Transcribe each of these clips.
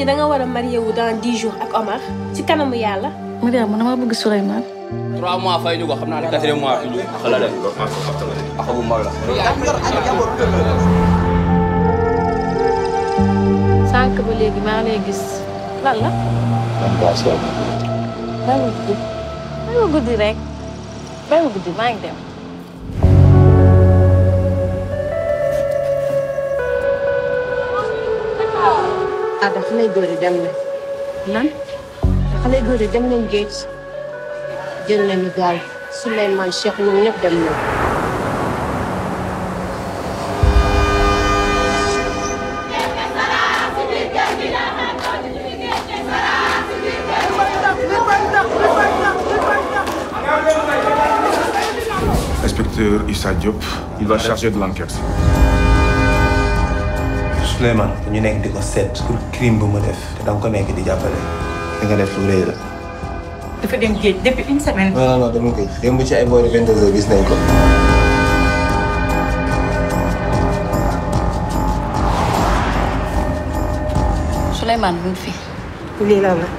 da nga war a marié wu dans dix jours ak Omar ci kanamu yàlla. Mariam man dama bëgg Souleymane. trois mois fay ñu ko xam naa ne quatrième mois fi ñu xala de ak bu mag la sànq ba léegi maa ngi lay gis lan la. bàyyi ma guddi bàyyi ma guddi rek bàyyi ma guddi maa ngi dem. ah dafa lay góor yi dem na lan. dafa lay góor yi dem nañ géej jël nañu gaal Souleymane Cheikh ñoom ñëpp dem nañ Inspecteur Issa Diop, il va charger de l'enquête. Souleymane ñu nekk di ko seet pour crime bu mu def te danga ko nekk di jàppale da nga def lu rëy la. dafa dem géej depuis une semaine. non non non dama koy démb ci ay boori 22 heures gis nañ ko. Souleymane mu ngi fi. lii la la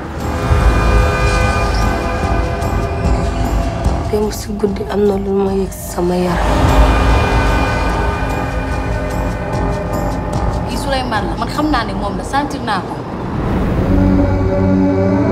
démb si guddi am na lu ma yëg sama yaram kii Souleymane la man xam naa ne moom la sentir naa ko.